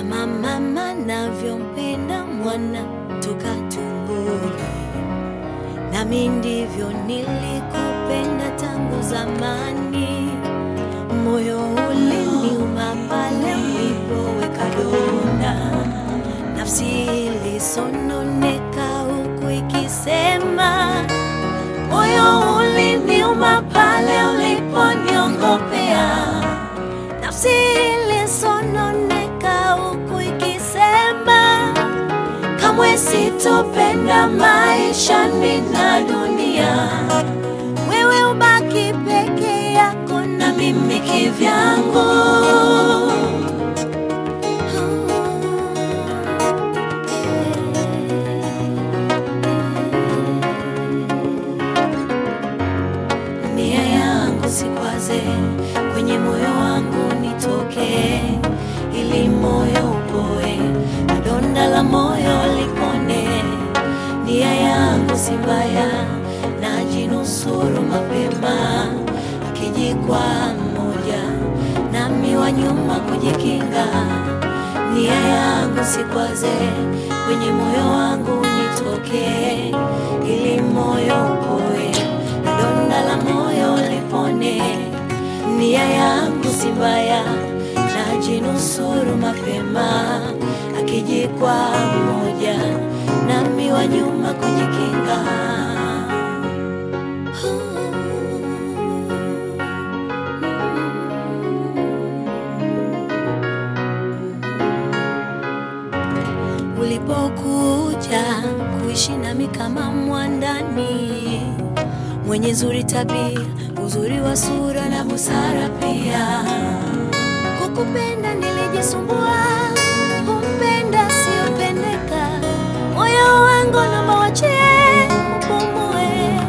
kama mama navyompenda mwana toka tumboni, nami ndivyo nilikupenda tangu zamani. Moyo uliniuma pale ulipoweka donda, nafsi ilisononeka huku ikisema, moyo uliniuma pale uliponiongopea, nafsi ilisononeka huku ikisema, kamwe sitopenda maisha nina dunia, wewe ubaki peke yako na mimi kivyangu. Nia yangu sikwaze, kwenye moyo wangu nitoke, ili moyo upoe, na donda la moyo lipone. Nia yangu si mbaya, najinusuru mapema, akijikwa mmoja, nami wa nyuma kujikinga. Nia yangu sikwaze, kwenye moyo wangu nitoke, ili moyo upoe, na donda la moyo lipone. Nia yangu si mbaya, najinusuru mapema, akijikwa mmoja, nami wa nyuma kujikinga. Ulipokuja kuishi nami kama mwandani, mwenye zuri tabia, uzuri wa sura na busara pia. Kukupenda nilijisumbua, kumpenda siopendeka, moyo wangu naomba wachie upumue.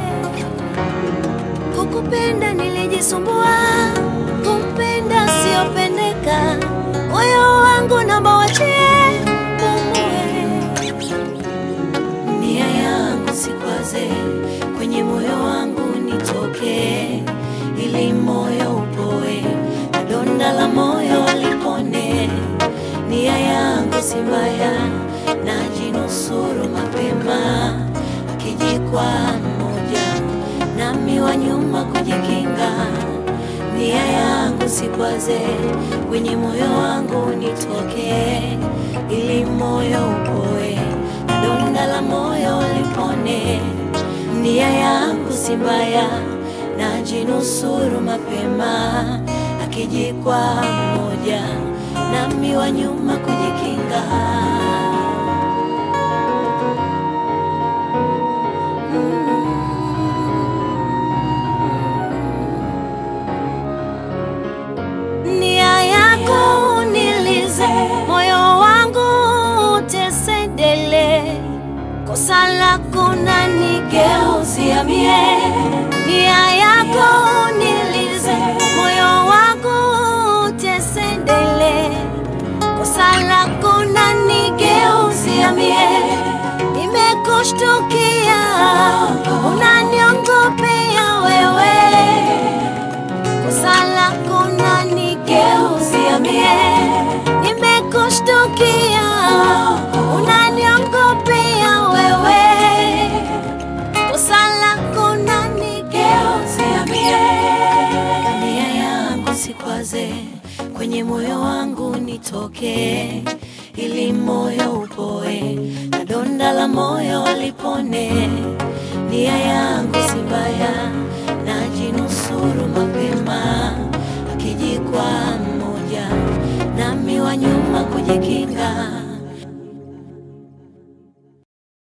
Kukupenda nilijisumbua, kumpenda siopendeka, moyo wangu naomba wachie upumue. Nia yangu sikwaze, kwenye moyo wangu nitoke, ili moyo upoe, na donda la moyo lipone. Nia yangu si mbaya, najinusuru mapema, akijikwa mmoja, nami wa nyuma kujikinga. Nia yangu sikwaze, kwenye moyo wangu nitoke, ili moyo upoe, na donda la moyo lipone. Nia yangu si mbaya, najinusuru mapema, akijikwa mmoja, nami wa nyuma kujikinga. Nia yako unilize, moyo wangu utesedele, kosa lako nanigeuzia mie. Nia yako unilize, moyo wangu utesedele, kosa lako nanigeuzia mie. Nimekushtukia, unaniongopea wewe kosa lako nanigeuzia mie, nimekushtukia, unaniongopea wewe, kosa lako nanigeuzia mie. Nia yangu sikwaze, kwenye moyo wangu nitoke, ili moyo upoe, na donda la moyo lipone. Nia yangu si mbaya, najinusuru mapema, akijikwa mmoja, nami wa nyuma kujikinga.